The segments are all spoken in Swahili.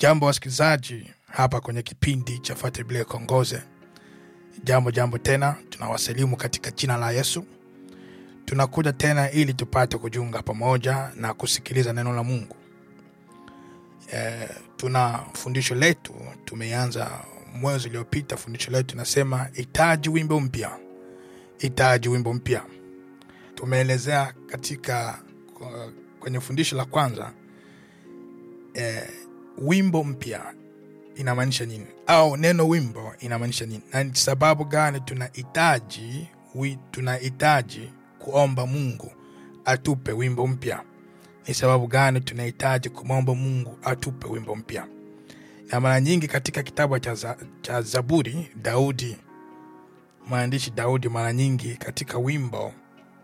Jambo wasikilizaji, hapa kwenye kipindi cha Fuate Biblia Kongoze. Jambo jambo tena, tunawasalimu katika jina la Yesu. Tunakuja tena ili tupate kujiunga pamoja na kusikiliza neno la Mungu. E, tuna fundisho letu tumeanza mwezi uliopita. Fundisho letu nasema hitaji wimbo mpya, hitaji wimbo mpya. Tumeelezea katika kwenye fundisho la kwanza e, wimbo mpya inamaanisha nini au neno wimbo inamaanisha nini na ni sababu gani tunahitaji wi- tunahitaji kuomba mungu atupe wimbo mpya ni sababu gani tunahitaji kumwomba mungu atupe wimbo mpya na mara nyingi katika kitabu cha, za, cha zaburi daudi mwandishi daudi mara nyingi katika wimbo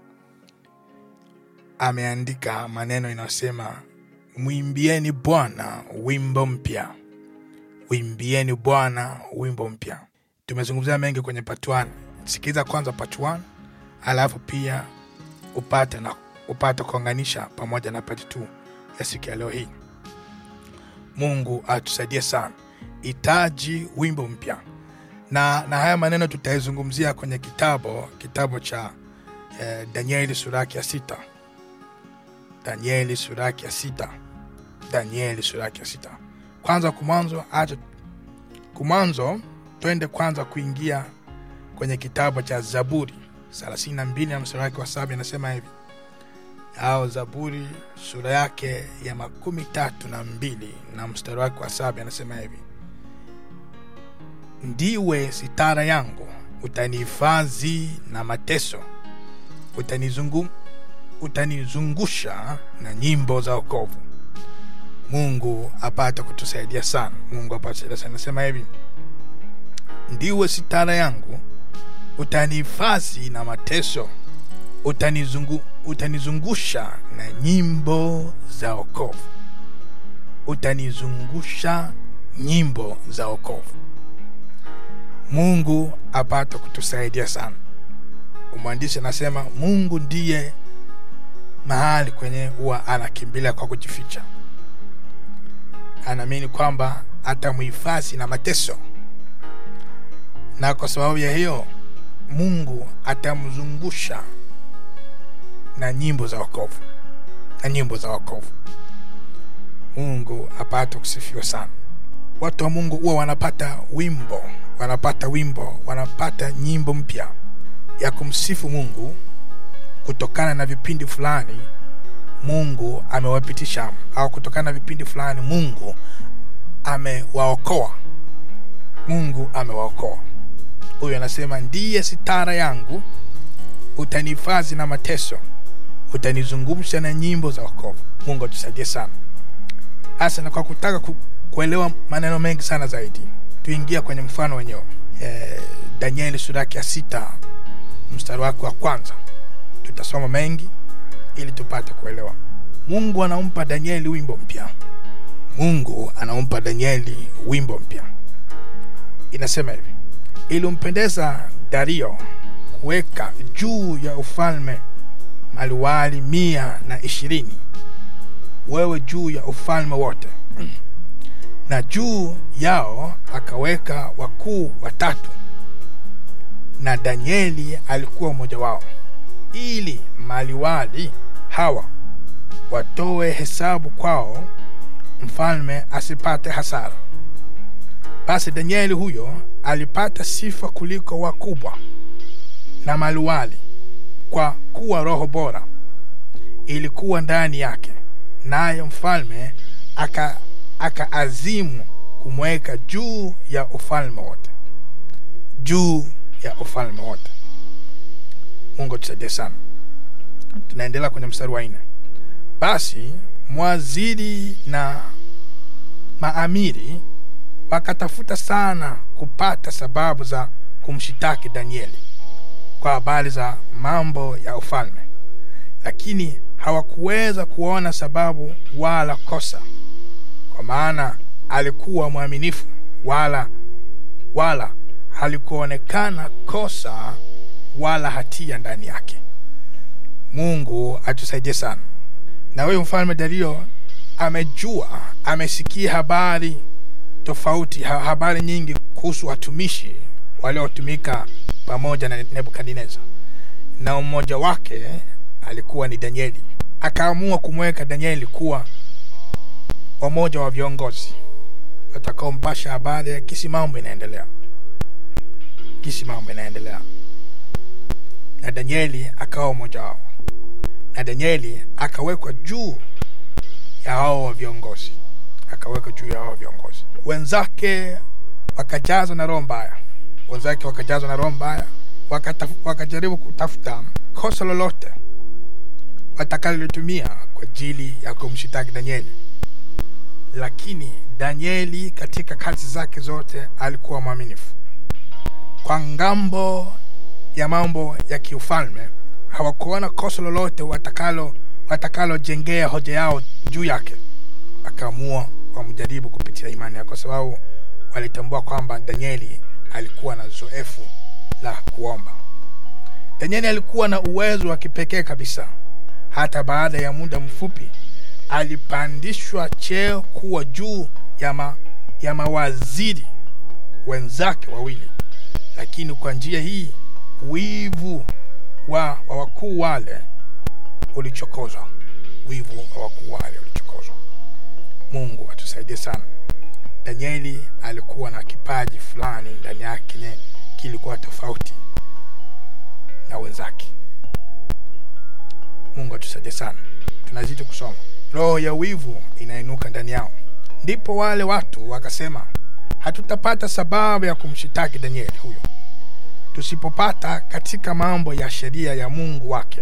ameandika maneno inayosema mwimbieni bwana wimbo mpya wimbieni bwana wimbo mpya tumezungumzia mengi kwenye part 1 sikiliza kwanza part 1 alafu pia upate na upate kuunganisha pamoja na part 2 ya siku ya leo hii mungu atusaidie sana hitaji wimbo mpya na, na haya maneno tutaizungumzia kwenye kitabu kitabu cha eh, danieli suraki ya sita danieli suraki ya sita danieli suraki ya sita kwanza kumwanzo acha kumwanzo twende kwanza kuingia kwenye kitabu cha zaburi 32 na mstari wake wa saba inasema hivi au zaburi sura yake ya makumi tatu na mbili na mstari wake wa saba anasema hivi ndiwe sitara yangu utanihifadhi na mateso utanizungu, utanizungusha na nyimbo za okovu mungu apate kutusaidia sana mungu apate kusaidia sana nasema hivi ndiwe sitara yangu utanihifadhi na mateso utanizungu, utanizungusha na nyimbo za okovu utanizungusha nyimbo za okovu mungu apate kutusaidia sana mwandishi anasema mungu ndiye mahali kwenye huwa anakimbilia kwa kujificha anaamini kwamba atamuhifadhi na mateso na kwa sababu ya hiyo mungu atamzungusha na nyimbo za wokovu na nyimbo za wokovu mungu apate kusifiwa sana watu wa mungu huwa wanapata wimbo wanapata wimbo wanapata nyimbo mpya ya kumsifu mungu kutokana na vipindi fulani mungu amewapitisha au kutokana na vipindi fulani mungu amewaokoa mungu amewaokoa huyu anasema ndiye sitara yangu utanihifadhi na mateso utanizungumsha na nyimbo za wokovu mungu atusaidie sana hasa na kwa kutaka ku, kuelewa maneno mengi sana zaidi tuingia kwenye mfano wenyewe e, danieli sura yake ya sita mstari wake wa kwanza tutasoma mengi ili tupate kuelewa mungu anampa danieli wimbo mpya mungu anampa danieli wimbo mpya inasema hivi ilimpendeza dario kuweka juu ya ufalme maliwali mia na ishirini wewe juu ya ufalme wote na juu yao akaweka wakuu watatu na danieli alikuwa mmoja wao ili maliwali hawa watoe hesabu kwao mfalme asipate hasara basi danieli huyo alipata sifa kuliko wakubwa na maliwali kwa kuwa roho bora ilikuwa ndani yake naye mfalme aka akaazimu kumweka juu ya ufalme wote juu ya ufalme wote mungu tusaidie sana tunaendelea kwenye mstari wa nne basi mwaziri na maamiri wakatafuta sana kupata sababu za kumshitaki danieli kwa habari za mambo ya ufalme lakini hawakuweza kuona sababu wala kosa kwa maana alikuwa mwaminifu wala wala halikuonekana kosa wala hatia ndani yake mungu atusaidie sana na huyu mfalme dario amejua amesikia habari tofauti ha, habari nyingi kuhusu watumishi waliotumika pamoja na nebukadnezar na mmoja wake alikuwa ni danieli akaamua kumweka danieli kuwa wamoja wa viongozi watakaompasha habari ya kisi mambo inaendelea kisi mambo inaendelea na danieli akawa mmoja wao na danieli akawekwa juu ya hao wa viongozi akawekwa juu ya hao viongozi wenzake wakajazwa na roho mbaya wenzake wakajazwa na roho mbaya wakataf, wakajaribu kutafuta kosa lolote watakalitumia kwa ajili ya kumshitaki danieli lakini danieli katika kazi zake zote alikuwa mwaminifu kwa ngambo ya mambo ya kiufalme hawakuona kosa lolote watakalo watakalojengea hoja yao juu yake akaamua wamjaribu kupitia imani yake kwa sababu walitambua kwamba danieli alikuwa na zoefu la kuomba danieli alikuwa na uwezo wa kipekee kabisa hata baada ya muda mfupi alipandishwa cheo kuwa juu ya, ma, ya mawaziri wenzake wawili lakini kwa njia hii wivu wa, wa wakuu wale ulichokozwa wivu wa wakuu wale ulichokozwa mungu atusaidie sana danieli alikuwa na kipaji fulani ndani yake ne kilikuwa tofauti na wenzake mungu atusaidie sana tunazidi kusoma roho ya wivu inainuka ndani yao ndipo wale watu wakasema hatutapata sababu ya kumshitaki danieli huyo tusipopata katika mambo ya sheria ya mungu wake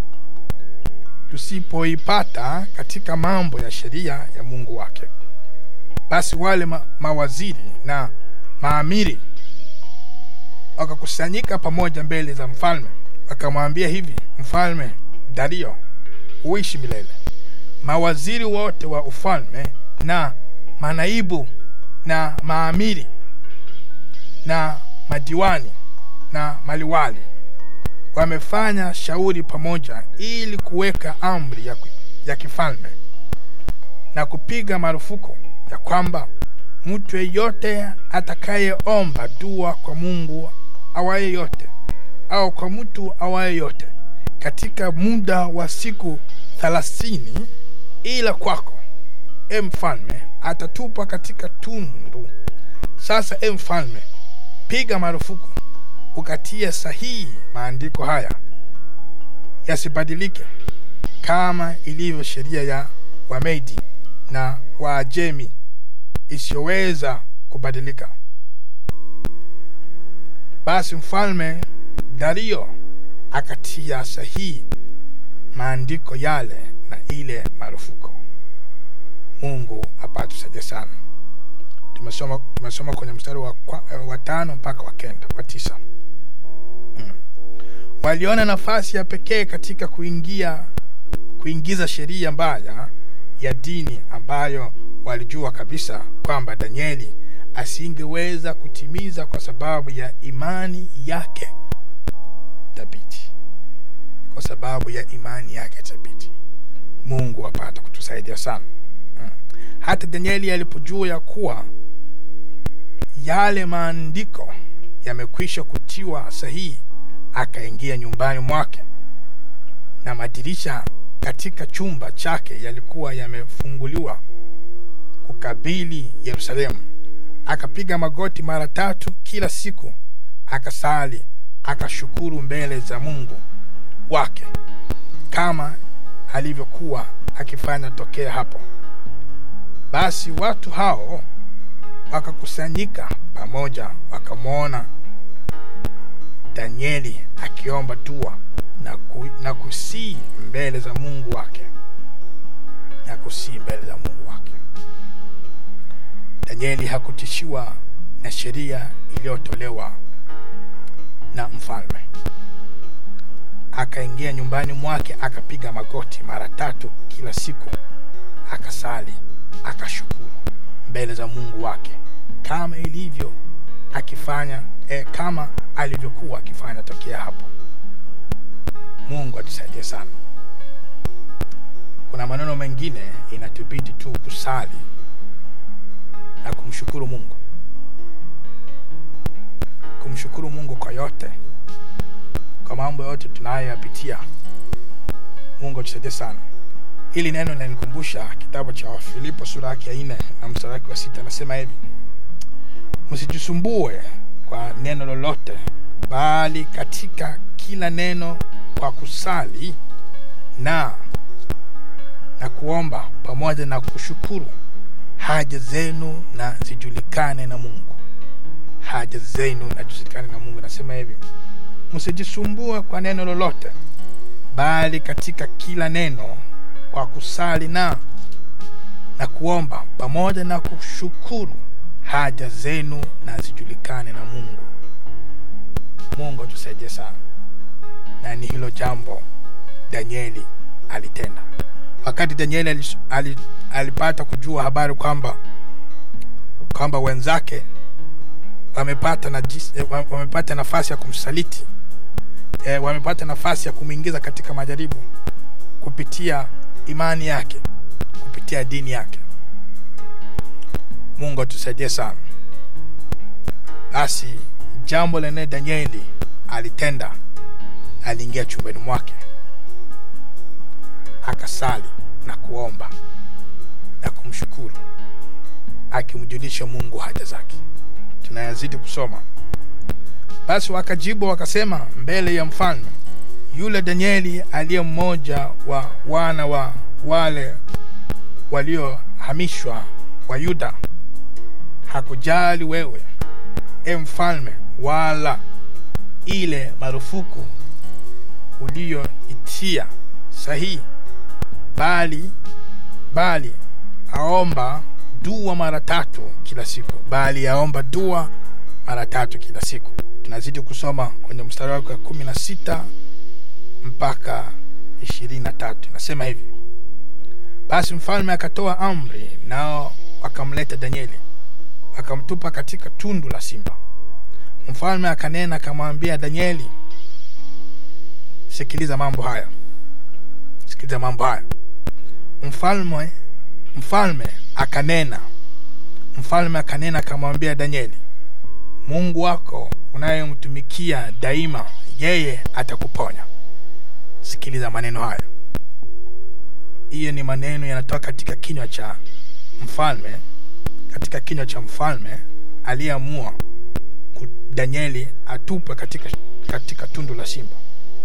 tusipoipata katika mambo ya sheria ya mungu wake basi wale ma mawaziri na maamiri wakakusanyika pamoja mbele za mfalme wakamwambia hivi mfalme dario uishi milele mawaziri wote wa ufalme na manaibu na maamiri na madiwani na maliwali wamefanya shauri pamoja ili kuweka amri ya, ya kifalme na kupiga marufuku ya kwamba mtu yeyote atakayeomba dua kwa mungu awaye yote au kwa mtu awaye yote katika muda wa siku thelathini ila kwako e mfalme atatupwa katika tundu sasa e mfalme piga marufuku ukatie sahihi maandiko haya yasibadilike kama ilivyo sheria ya wamedi na waajemi isiyoweza kubadilika basi mfalme dario akatia sahihi maandiko yale na ile marufuko mungu apatusaidie sana tumesoma, tumesoma kwenye mstari wa, wa tano mpaka wa kenda wa tisa mm. waliona nafasi ya pekee katika kuingia kuingiza sheria mbaya ya dini ambayo walijua kabisa kwamba danieli asingeweza kutimiza kwa sababu ya imani yake thabiti kwa sababu ya imani yake thabiti mungu apata kutusaidia sana mm. hata danieli alipojua ya kuwa yale maandiko yamekwisha kutiwa sahihi akaingia nyumbani mwake na madirisha katika chumba chake yalikuwa yamefunguliwa kukabili yerusalemu akapiga magoti mara tatu kila siku akasali akashukuru mbele za mungu wake kama alivyokuwa akifanya tokea hapo basi watu hao wakakusanyika pamoja wakamwona danieli akiomba dua na, ku, na kusii mbele za mungu wake na kusii mbele za mungu wake danieli hakutishiwa na sheria iliyotolewa na mfalme akaingia nyumbani mwake akapiga magoti mara tatu kila siku akasali akashukuru mbele za mungu wake kama ilivyo akifanya eh, kama alivyokuwa akifanya tokea hapo mungu atusaidie sana kuna maneno mengine inatubidi tu kusali na kumshukuru kumshukuru mungu kumshukuru mungu kwa yote kwa mambo yote tunayoyapitia mungu atusaidie sana hili neno linanikumbusha kitabu cha wafilipo sura yake ya nne na mstari wake wa sita anasema hivi msijisumbue kwa neno lolote bali katika kila neno kwa kusali na na kuomba pamoja na kushukuru haja zenu na zijulikane na mungu haja zenu na zijulikane na mungu nasema hivi msijisumbue kwa neno lolote bali katika kila neno kwa kusali na na kuomba pamoja na kushukuru haja zenu na zijulikane na mungu mungu atusaidie sana na ni hilo jambo danieli alitenda wakati danieli alis- ali- alipata kujua habari kwamba kwamba wenzake wamepata, na, wamepata nafasi ya kumsaliti e, wamepata nafasi ya kumwingiza katika majaribu kupitia imani yake kupitia dini yake mungu atusaidie sana basi jambo lenye danieli alitenda aliingia chumbani mwake akasali na kuomba na kumshukuru akimjulisha mungu haja zake tunayazidi kusoma basi wakajibu wakasema mbele ya mfalme yule danieli aliye mmoja wa wana wa wale waliohamishwa wa yuda hakujali wewe e mfalme wala ile marufuku uliyoitia sahihi bali bali aomba dua mara tatu kila siku bali aomba dua mara tatu kila siku tunazidi kusoma kwenye mstari wake wa kumi na sita mpaka ishirini na tatu inasema hivi basi mfalme akatoa amri nao wakamleta danieli akamtupa katika tundu la simba mfalme akanena akamwambia danieli sikiliza mambo haya sikiliza mambo haya mfalme mfalme akanena mfalme akanena akamwambia danieli mungu wako unayemtumikia daima yeye atakuponya sikiliza maneno haya hiyo ni maneno yanatoka katika kinywa cha mfalme katika kinywa cha mfalme aliyeamua ku- danieli atupwe katika, katika tundu la simba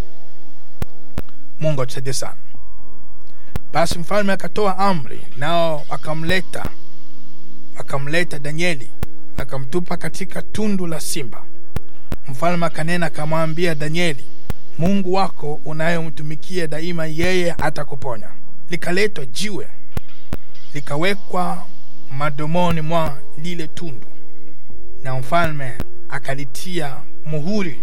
mungu atusaidie sana basi mfalme akatoa amri nao wakamleta wakamleta danieli akamtupa katika tundu la simba mfalme akanena akamwambia danieli mungu wako unayemtumikia daima yeye atakuponya likaletwa jiwe likawekwa madomoni mwa lile tundu na mfalme akalitia muhuri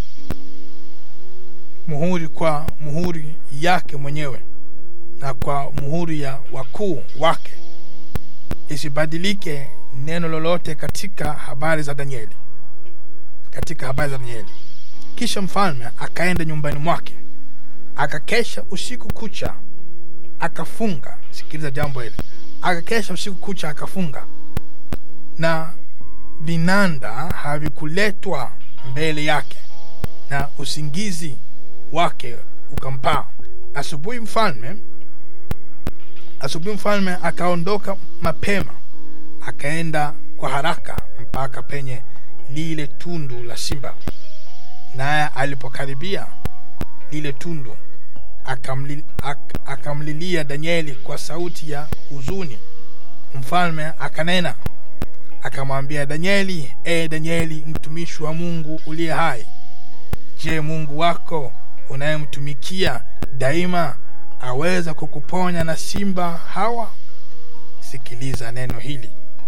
muhuri kwa muhuri yake mwenyewe na kwa muhuri ya wakuu wake isibadilike neno lolote katika habari za danieli katika habari za danieli kisha mfalme akaenda nyumbani mwake akakesha usiku kucha akafunga sikiliza jambo hili akakesha usiku kucha akafunga na vinanda havikuletwa mbele yake na usingizi wake ukampaa asubuhi mfalme asubuhi mfalme akaondoka mapema akaenda kwa haraka mpaka penye lile tundu la simba naye alipokaribia lile tundu akamli, ak, akamlilia danieli kwa sauti ya huzuni mfalme akanena akamwambia danieli e danieli mtumishi wa mungu uliye hai je mungu wako unayemtumikia daima aweza kukuponya na simba hawa sikiliza neno hili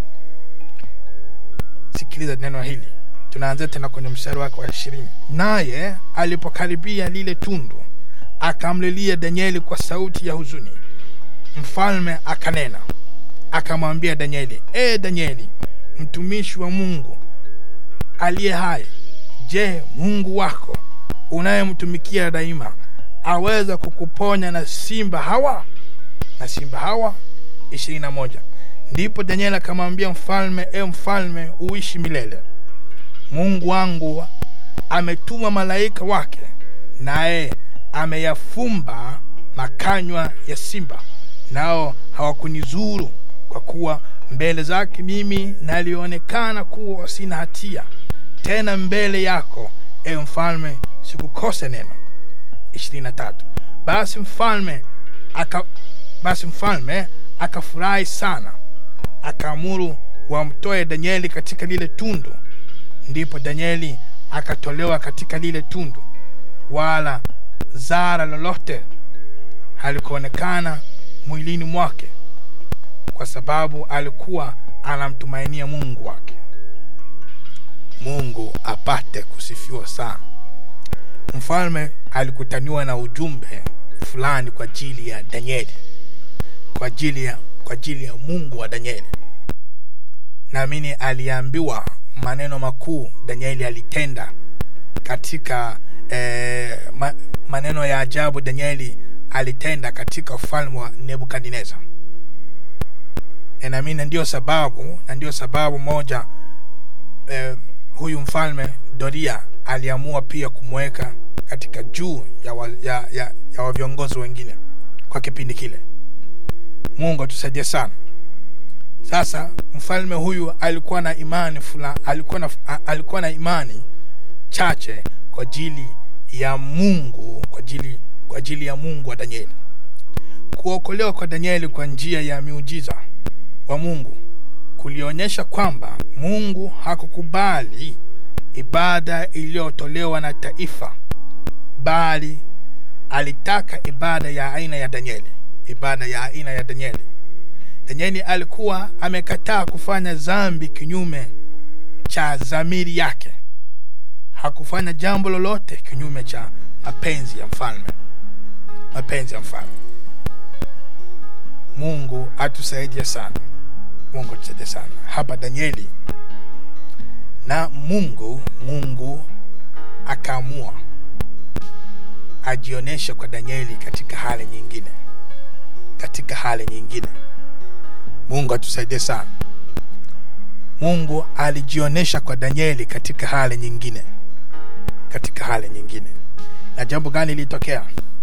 sikiliza neno hili tunaanzia tena kwenye mstari wake wa ishirini naye alipokaribia lile tundu akamlilia danieli kwa sauti ya huzuni mfalme akanena akamwambia danieli e danieli mtumishi wa mungu aliye hai je mungu wako unayemtumikia daima aweza kukuponya na simba hawa na simba hawa ishirini na moja ndipo danieli akamwambia mfalme e mfalme uishi milele mungu wangu ametuma malaika wake naye ameyafumba makanywa ya simba nao hawakunizuru kwa kuwa mbele zake mimi nalionekana kuwa sina hatia tena mbele yako e mfalme sikukosa neno 23 basi mfalme aka basi mfalme akafurahi sana akaamuru wamtoe danieli katika lile tundu ndipo danieli akatolewa katika lile tundu wala zara lolote halikuonekana mwilini mwake kwa sababu alikuwa anamtumainia mungu wake mungu apate kusifiwa sana mfalme alikutaniwa na ujumbe fulani kwa ajili ya danieli kwa ajili ya kwa ajili ya mungu wa danieli naamini aliambiwa maneno makuu danieli alitenda katika eh, ma, maneno ya ajabu danieli alitenda katika ufalme wa nebukadnezar na naamini ndio sababu na ndio sababu moja eh, huyu mfalme doria aliamua pia kumweka katika juu ya, wa, ya, ya, ya wa viongozi wengine kwa kipindi kile mungu atusaidie sana sasa mfalme huyu alikuwa na imani fula, alikuwa na, alikuwa na imani chache kwa ajili ya mungu kwa ajili, kwa ajili ya mungu wa danieli kuokolewa kwa danieli kwa njia ya miujiza wa mungu kulionyesha kwamba mungu hakukubali ibada iliyotolewa na taifa bali alitaka ibada ya aina ya danieli ibada ya aina ya danieli danieli alikuwa amekataa kufanya zambi kinyume cha dhamiri yake hakufanya jambo lolote kinyume cha mapenzi ya mfalme mapenzi ya mfalme mungu atusaidie sana mungu atusaidie sana hapa danieli na mungu mungu akaamua ajionyeshe kwa danieli katika hali nyingine katika hali nyingine mungu atusaidie sana mungu alijionyesha kwa danieli katika hali nyingine katika hali nyingine na jambo gani lilitokea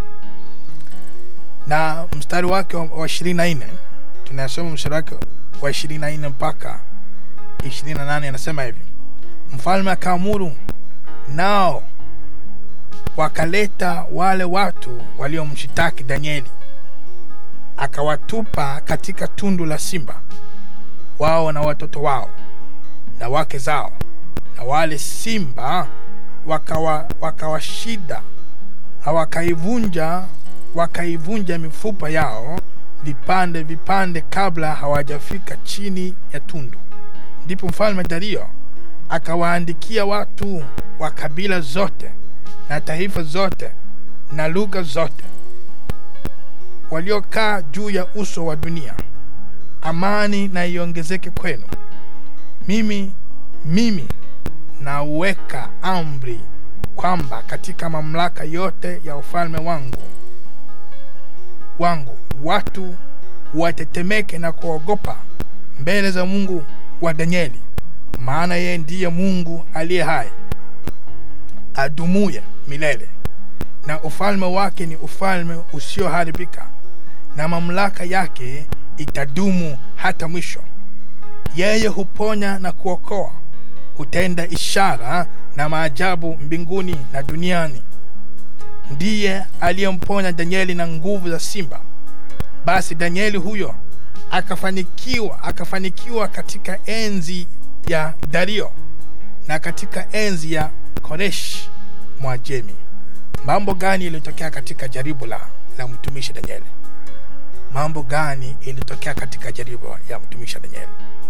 na mstari wake wa ishirini na nne tunasoma mstari wake wa ishirini na nne mpaka ishirini na nane anasema hivi mfalme akaamuru nao wakaleta wale watu waliomshitaki danieli akawatupa katika tundu la simba wao na watoto wao na wake zao na wale simba wakawa wakawashida hawakaivunja wakaivunja mifupa yao vipande vipande kabla hawajafika chini ya tundu ndipo mfalme dario akawaandikia watu wa kabila zote na taifa zote na lugha zote waliokaa juu ya uso wa dunia amani na iongezeke kwenu mimi mimi nauweka amri kwamba katika mamlaka yote ya ufalme wangu wangu watu watetemeke na kuogopa mbele za mungu wa danieli maana yeye ndiye mungu aliye hai adumuye milele na ufalme wake ni ufalme usioharibika na mamlaka yake itadumu hata mwisho yeye huponya na kuokoa hutenda ishara na maajabu mbinguni na duniani ndiye aliyemponya danieli na nguvu za simba basi danieli huyo akafanikiwa akafanikiwa katika enzi ya dario na katika enzi ya koreshi mwajemi mambo gani ilitokea katika jaribu la, la mtumishi danieli mambo gani ilitokea katika jaribu ya mtumishi danieli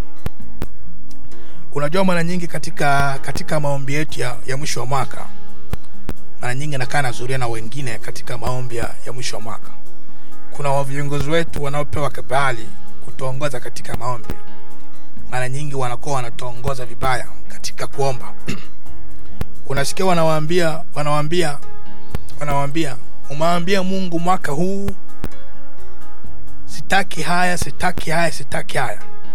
unajua mara nyingi katika katika maombi yetu ya, ya mwisho wa mwaka mara nyingi nakaa nazuria na wengine katika maombi ya, ya mwisho wa mwaka kuna viongozi wetu wanaopewa kibali kutuongoza katika maombi mara nyingi wanakuwa wanatuongoza vibaya katika kuomba unasikia wanawaambia wanawaambia wanawaambia umewambia mungu mwaka huu sitaki haya sitaki haya sitaki haya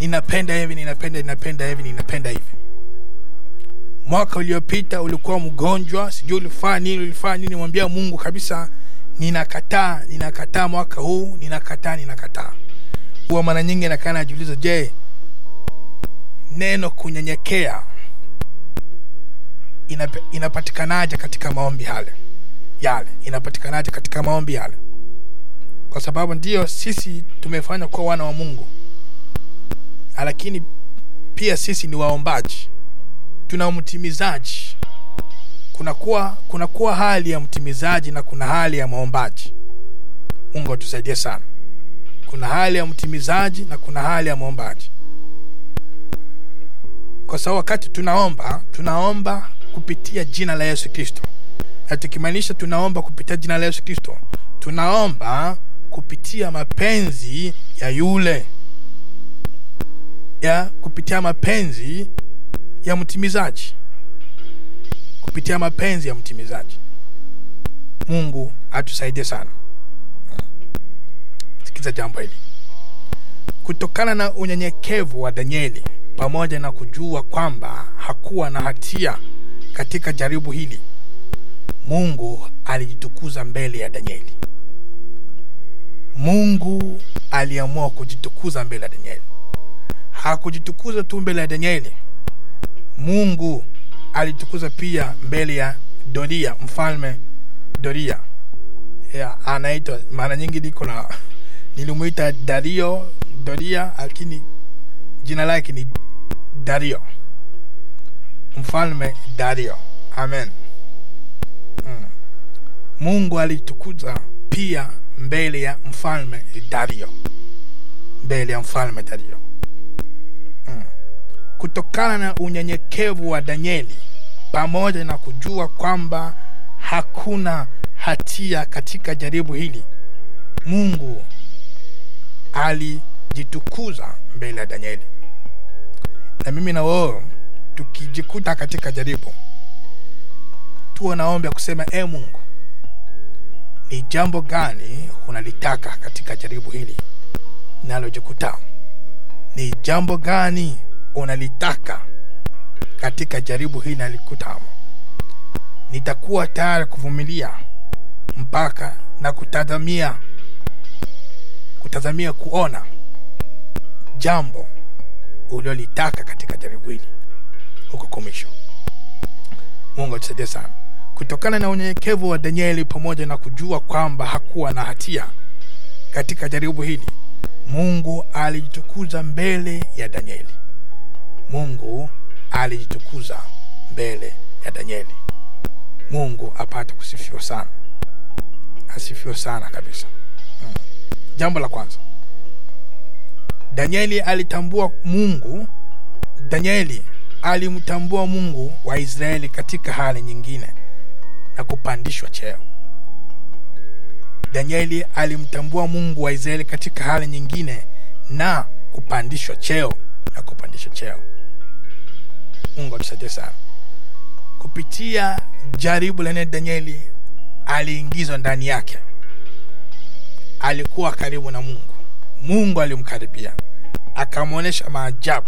ninapenda hivi ninapenda ninapenda hivi ninapenda hivi mwaka uliopita ulikuwa mgonjwa sijui ulifanya nini ulifanya nini mwambia mungu kabisa ninakataa ninakataa mwaka huu ninakataa ninakataa huwa mara nyingi nakaa najiuliza je neno kunyenyekea inape- inapatikanaje katika maombi yale yale inapatikanaje katika maombi yale kwa sababu ndio sisi tumefanya kuwa wana wa mungu lakini pia sisi ni waombaji tuna mtimizaji kunakuwa kunakuwa hali ya mtimizaji na kuna hali ya maombaji mungu atusaidie sana kuna hali ya mtimizaji na kuna hali ya maombaji kwa sababu wakati tunaomba tunaomba kupitia jina la yesu kristo na tukimaanisha tunaomba kupitia jina la yesu kristo tunaomba kupitia mapenzi ya yule ya kupitia mapenzi ya mtimizaji kupitia mapenzi ya mtimizaji mungu atusaidie sana sikiza jambo hili kutokana na unyenyekevu wa danieli pamoja na kujua kwamba hakuwa na hatia katika jaribu hili mungu alijitukuza mbele ya danieli mungu aliamua kujitukuza mbele ya danieli hakujitukuza tu mbele ya danieli mungu alitukuza pia mbele ya doria mfalme doria yeah, anaitwa mara nyingi niko na nilimwita dario doria lakini jina lake ni dario mfalme dario amen mm. mungu alitukuza pia mbele ya mfalme dario mbele ya mfalme dario mm. kutokana na unyenyekevu wa danieli pamoja na kujua kwamba hakuna hatia katika jaribu hili mungu alijitukuza mbele ya danieli na mimi na wewe tukijikuta katika jaribu tuwe naomba kusema e mungu ni jambo gani unalitaka katika jaribu hili nalojikuta ni jambo gani unalitaka katika jaribu hili nalikutamo nitakuwa tayari kuvumilia mpaka na kutazamia kutazamia kuona jambo uliolitaka katika jaribu hili huko komisho mungu atusaidie sana kutokana na unyenyekevu wa danieli pamoja na kujua kwamba hakuwa na hatia katika jaribu hili mungu alijitukuza mbele ya danieli mungu alijitukuza mbele ya danieli mungu apate kusifiwa sana asifiwe sana kabisa mm. jambo la kwanza danieli alitambua mungu danieli alimtambua mungu wa israeli katika hali nyingine na kupandishwa cheo danieli alimtambua mungu wa israeli katika hali nyingine na kupandishwa cheo na kupandishwa cheo mungu atusaidie sana kupitia jaribu lenye danieli aliingizwa ndani yake alikuwa karibu na mungu mungu alimkaribia akamwonyesha maajabu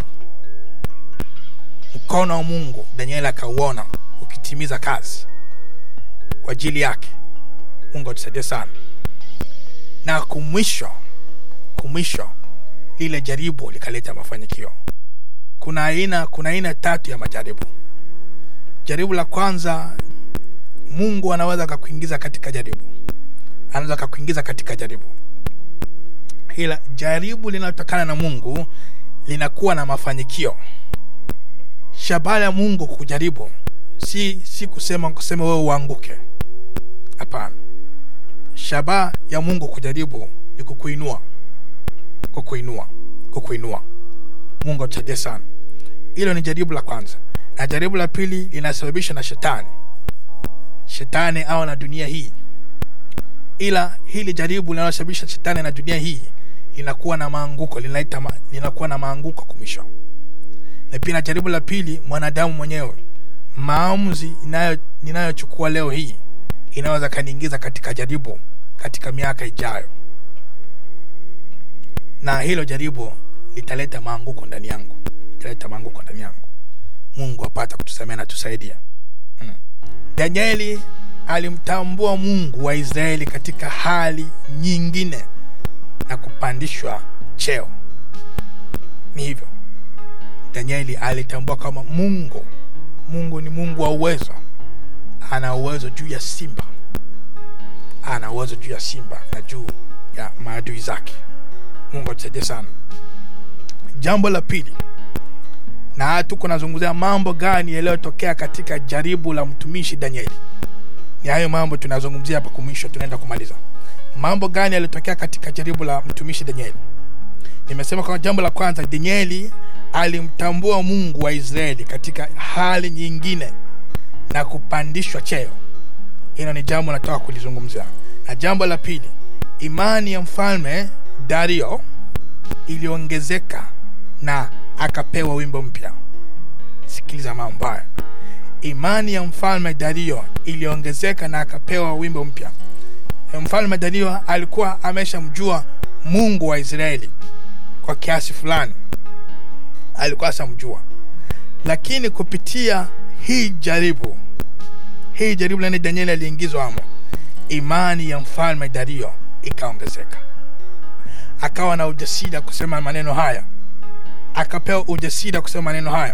mkono wa mungu danieli akauona ukitimiza kazi kwa ajili yake mungu atusaidie sana na kumwisho kumwisho lile jaribu likaleta mafanikio kuna aina kuna aina tatu ya majaribu jaribu la kwanza mungu anaweza akakuingiza katika jaribu anaweza akakuingiza katika jaribu ila jaribu linalotokana na mungu linakuwa na mafanikio shabaha ya mungu kujaribu si si kusema kusema wewe uanguke hapana shabaha ya mungu kujaribu ni kukuinua kukuinua kukuinua mungu atusaidie sana hilo ni jaribu la kwanza na jaribu la pili linasababishwa na shetani shetani au na dunia hii ila hili jaribu linalosababisha shetani na dunia hii linakuwa na maanguko linaita ma, linakuwa na maanguko kumisho na pia na jaribu la pili mwanadamu mwenyewe maamuzi ninayochukua leo hii inaweza kaniingiza katika jaribu katika miaka ijayo na hilo jaribu litaleta maanguko ndani yangu litaleta maanguko ndani yangu mungu apata kutusamea na tusaidia mm. danieli alimtambua mungu wa israeli katika hali nyingine na kupandishwa cheo ni hivyo danieli alitambua kama mungu mungu ni mungu wa uwezo ana uwezo juu ya simba ana uwezo juu ya simba na juu ya maadui zake mungu atusaidie sana jambo la pili na tuko nazungumzia mambo gani yaliyotokea katika jaribu la mtumishi danieli ni hayo mambo tunazungumzia hapa kumwisho tunaenda kumaliza mambo gani yaliyotokea katika jaribu la mtumishi danieli nimesema kwa jambo la kwanza danieli alimtambua mungu wa israeli katika hali nyingine na kupandishwa cheo hilo ni jambo nataka kulizungumzia na jambo la pili imani ya mfalme dario iliongezeka na akapewa wimbo mpya sikiliza mambo haya imani ya mfalme dario iliongezeka na akapewa wimbo mpya mfalme dario alikuwa ameshamjua mungu wa israeli kwa kiasi fulani alikuwa ashamjua lakini kupitia hii jaribu hii jaribu lani danieli aliingizwa amo imani ya mfalme dario ikaongezeka akawa na ujasiri wa kusema maneno haya akapewa ujasiri wa kusema maneno haya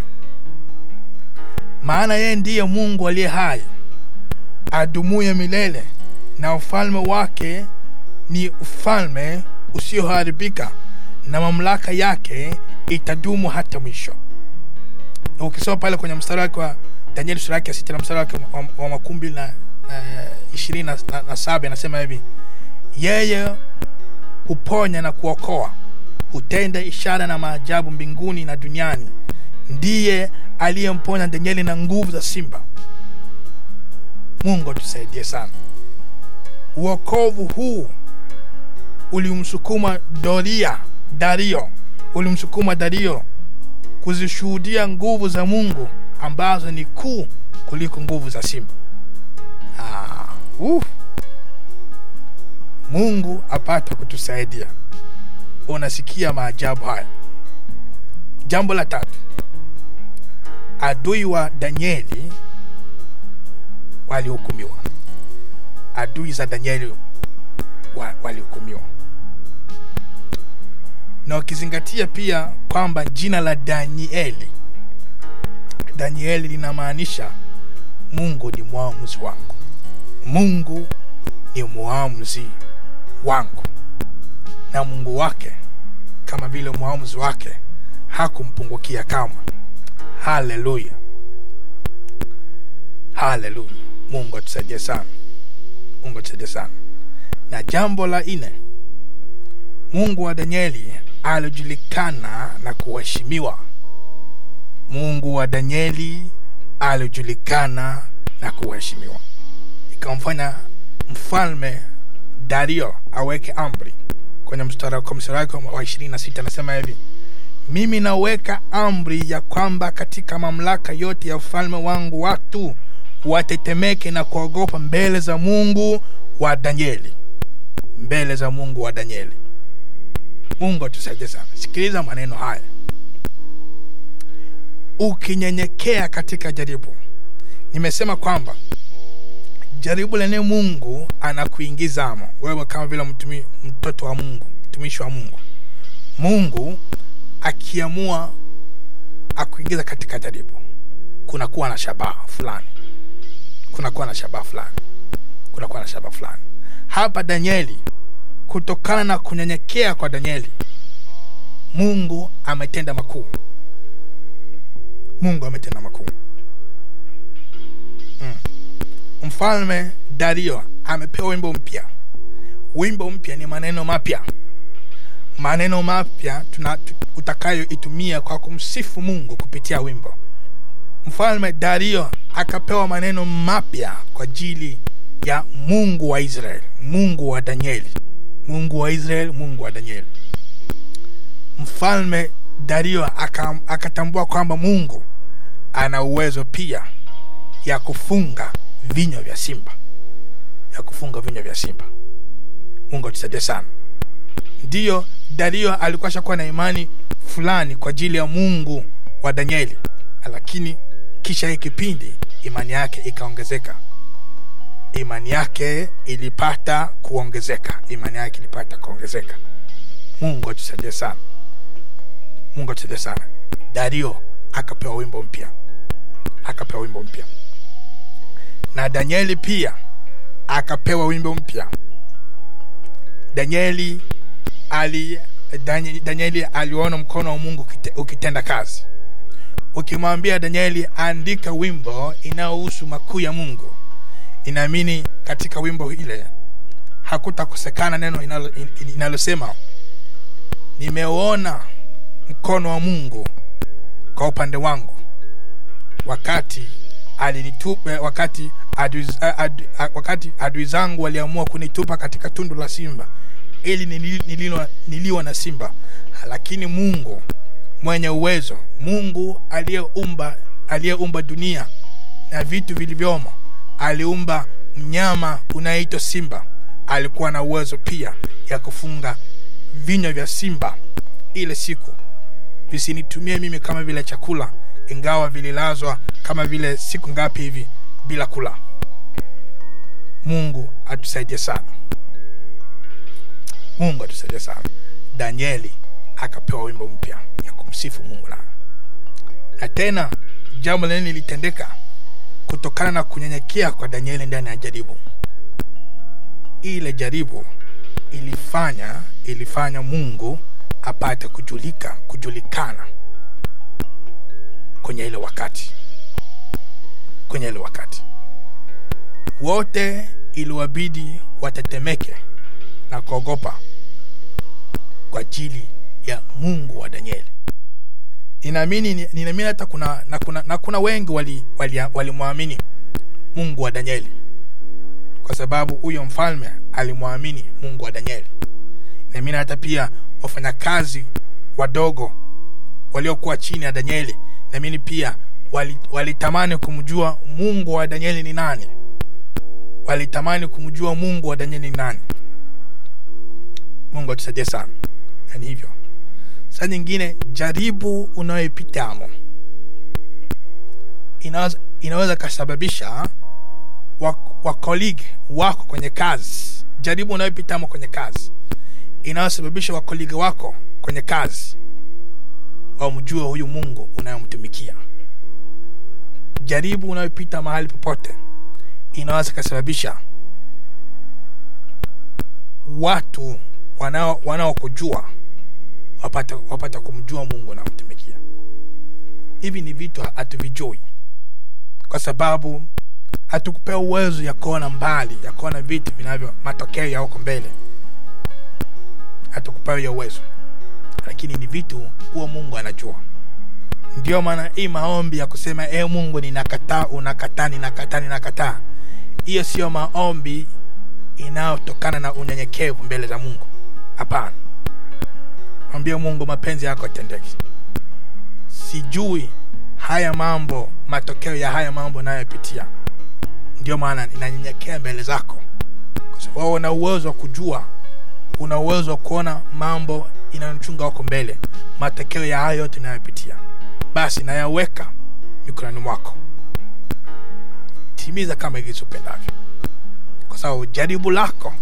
maana yeye ndiye mungu aliye hai adumuye milele na ufalme wake ni ufalme usioharibika na mamlaka yake itadumu hata mwisho ukisoma pale kwenye mstari wake wa danieli sura yake ya sita na mstari wake wa, wa makumbi na uh, ishirini na, na, na saba anasema hivi yeye huponya na kuokoa hutenda ishara na maajabu mbinguni na duniani ndiye aliyemponya danieli na nguvu za simba mungu atusaidie sana uokovu huu ulimsukuma doria dario ulimsukuma dario kuzishuhudia nguvu za mungu ambazo ni kuu kuliko nguvu za simba ah, uh. mungu apata kutusaidia unasikia maajabu haya jambo la tatu adui wa danieli walihukumiwa adui za danieli wa, walihukumiwa na ukizingatia pia kwamba jina la danieli danieli linamaanisha mungu ni mwamuzi wangu mungu ni mwamuzi wangu na mungu wake kama vile mwamuzi wake hakumpungukia kama haleluya haleluya mungu atusaidie sana mungu atusaidie sana na jambo la nne mungu wa danieli alijulikana na kuheshimiwa mungu wa danieli alijulikana na kuheshimiwa ikamfanya mfalme dario aweke amri kwenye mstari wake wa ishirini na sita anasema hivi mimi naweka amri ya kwamba katika mamlaka yote ya ufalme wangu watu watetemeke na kuogopa mbele za mungu wa danieli mbele za mungu wa danieli mungu atusaidie sana sikiliza maneno haya ukinyenyekea katika jaribu nimesema kwamba jaribu lenye mungu anakuingizamo wewe kama vile mtumi, mtoto wa mungu mtumishi wa mungu mungu akiamua akuingiza katika jaribu kunakuwa na shabaha fulani kunakuwa na shabaha fulani kunakuwa na shabaha fulani hapa danieli kutokana na kunyenyekea kwa danieli mungu ametenda makuu mungu ametenda makuu mm. mfalme dario amepewa wimbo mpya wimbo mpya ni maneno mapya maneno mapya utakayoitumia kwa kumsifu mungu kupitia wimbo mfalme dario akapewa maneno mapya kwa ajili ya mungu wa israeli mungu wa danieli mungu wa israeli mungu wa danieli mfalme dario akatambua kwamba mungu ana uwezo pia ya kufunga vinywa vya simba ya kufunga vinywa vya simba mungu atusaidie sana ndiyo dario alikuwa shakuwa na imani fulani kwa ajili ya mungu wa danieli lakini kisha hii kipindi imani yake ikaongezeka imani yake ilipata kuongezeka imani yake ilipata kuongezeka mungu atusaidie sana mungu atusaidie sana dario akapewa wimbo mpya akapewa wimbo mpya na danieli pia akapewa wimbo mpya danieli ali Danieli, Danieli aliona mkono wa Mungu ukite- ukitenda kazi. Ukimwambia Danieli andika wimbo inayohusu makuu ya Mungu, inaamini katika wimbo ile hakutakosekana neno inalo- in- inalosema nimeuona mkono wa Mungu kwa upande wangu wakati alinitupa wakati adui, ad, ad, wakati adui zangu waliamua kunitupa katika tundu la simba ili nili- nililo- niliwa na simba lakini mungu mwenye uwezo mungu aliyeumba aliyeumba dunia na vitu vilivyomo aliumba mnyama unayeitwa simba alikuwa na uwezo pia ya kufunga vinywa vya simba ile siku visinitumie mimi kama vile chakula ingawa vililazwa kama vile siku ngapi hivi bila kula mungu atusaidie sana mungu atusaidie sana danieli akapewa wimbo mpya ya kumsifu mungu na na tena jambo lingine lilitendeka kutokana na kunyenyekea kwa danieli ndani ya jaribu ile jaribu ilifanya ilifanya mungu apate kujulika kujulikana kwenye ile wakati kwenye ile wakati wote iliwabidi watetemeke na kuogopa kwa ajili ya mungu wa danieli ninaamini ninaamini hata kuna na kuna, na kuna wengi walimwamini wali, wali walimwamini mungu wa danieli kwa sababu huyo mfalme alimwamini mungu wa danieli naamini hata pia wafanyakazi wadogo waliokuwa chini ya danieli naamini pia wali- walitamani kumjua mungu wa danieli ni nani walitamani kumjua mungu wa danieli ni nani mungu atusaidie sana na ni hivyo saa nyingine jaribu unayoipitamo inaweza, inaweza kasababisha wakoligi wako kwenye kazi jaribu unayopitamo kwenye kazi inayosababisha wakoligi wako kwenye kazi wamjue huyu mungu unayomtumikia jaribu unayopita mahali popote inaweza kasababisha watu wanao wanaokujua wapata, wapata kumjua mungu unayomtumikia hivi ni vitu hatuvijui kwa sababu hatukupewa uwezo ya kuona mbali ya kuona vitu vinavyo matokeo ya huko mbele hatukupewa hiyo uwezo lakini ni vitu huo mungu anajua ndio maana hii maombi ya kusema e mungu ninakataa unakataa ninakataa ninakataa hiyo siyo maombi inayotokana na unyenyekevu mbele za mungu hapana mwambie mungu mapenzi yako yatendeki sijui haya mambo matokeo ya haya mambo nayopitia ndio maana ninanyenyekea mbele zako kwa sababu una uwezo wa kujua una uwezo wa kuona mambo inayonichunga huko mbele matokeo ya hayo yote inayopitia basi nayaweka mikononi mwako timiza kama ilivyo upendavyo kwa sababu jaribu lako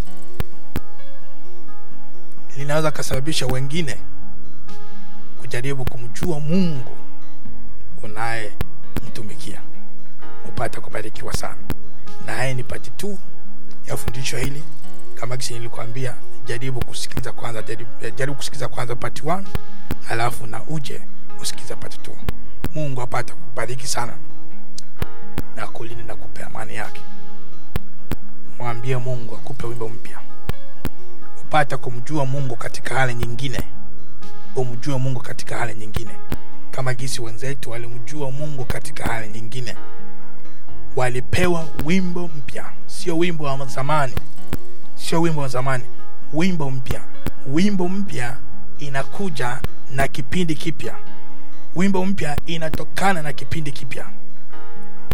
linaweza kasababisha wengine kujaribu kumjua mungu unayemtumikia upate kubarikiwa sana na haya ni pati tu ya fundisho hili kama kisi nilikwambia jaribu kusikiliza kwanza jaribu, jaribu kusikiliza kwanza part 1 alafu na uje usikiliza part 2 mungu apate kubariki sana na kulinda na kupe amani yake mwambie mungu akupe wimbo mpya upate kumjua mungu katika hali nyingine umjue mungu katika hali nyingine kama gisi wenzetu walimjua mungu katika hali nyingine walipewa wimbo mpya sio wimbo wa zamani sio wimbo wa zamani wimbo mpya wimbo mpya inakuja na kipindi kipya wimbo mpya inatokana na kipindi kipya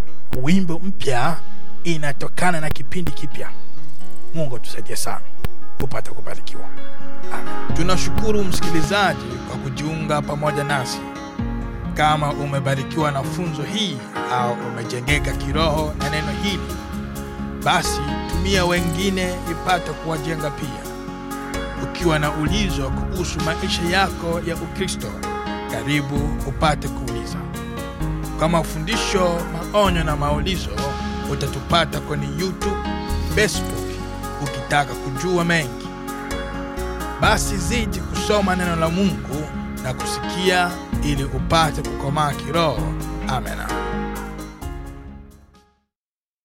wimbo mpya inatokana na kipindi kipya mungu atusaidie sana upate kubarikiwa Amen. tunashukuru msikilizaji kwa kujiunga pamoja nasi kama umebarikiwa na funzo hii au umejengeka kiroho na neno hili basi tumia wengine ipate kuwajenga pia ukiwa na ulizo kuhusu maisha yako ya ukristo karibu upate kuuliza kwa mafundisho maonyo na maulizo utatupata kwenye youtube facebook ukitaka kujua mengi basi zidi kusoma neno la mungu na kusikia ili upate kukomaa kiroho amena